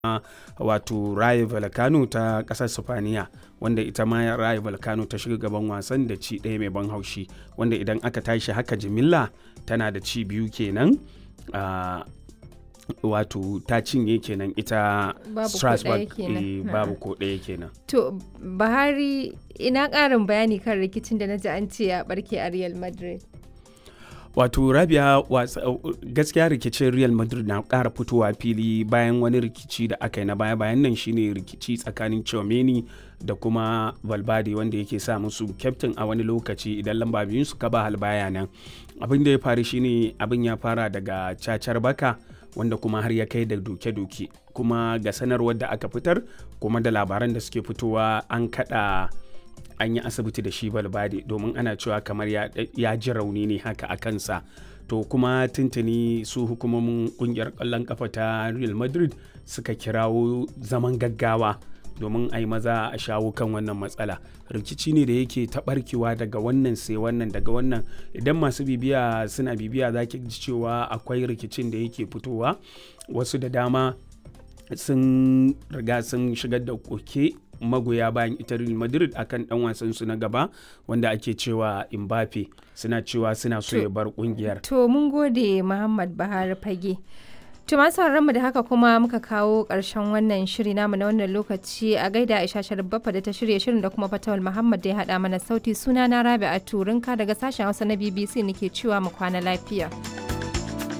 wato Raye Vallecano ta ƙasar Sifaniya wanda ita ma Raye Vallecano ta shiga gaban wasan da ci ɗaya mai ban haushi wanda idan aka tashi haka jimilla tana da ci biyu kenan uh, wato ta cinye kenan ita Strasbourg eh, babu ko ɗaya kenan. To Buhari ina ƙarin bayani kan rikicin da na ji an ce ya barke a Real Madrid. wato rabia gaskiya rikicin real madrid na kara fitowa fili bayan wani rikici da aka yi na baya bayan nan shine rikici tsakanin Chomeni da kuma valverde wanda yake sa musu kyaftin a wani lokaci idan lamba biyun su ba halbaya nan abin da ya faru shine abin ya fara daga cacar baka wanda kuma har ya kai da doke-doke kuma ga sanarwar da aka fitar kuma da labaran da suke fitowa an kada an yi asibiti da shi balbade domin ana cewa kamar ya ji rauni ne haka a kansa to kuma tuntuni su hukumomin kungiyar kwallon kafa ta real madrid suka kirawo zaman gaggawa domin a yi maza a shawo kan wannan matsala rikici ne da yake taɓarkewa daga wannan sai wannan daga wannan idan masu bibiya suna bibiya za ki ji cewa akwai rikicin da yake fitowa wasu da dama sun riga sun shigar da koke magoya bayan ita Real Madrid akan dan wasan su na gaba wanda ake cewa Mbappe suna cewa suna so ya bar kungiyar. To mun gode Muhammad Bahar Fage. To masu mu da haka kuma muka kawo ƙarshen wannan shiri namu na wannan lokaci a gaida Aisha Sharbafa da ta shirya shirin da kuma Fatawul Muhammad da ya haɗa mana sauti suna na Rabi a Turinka daga sashen Hausa na BBC nake cewa mu kwana lafiya.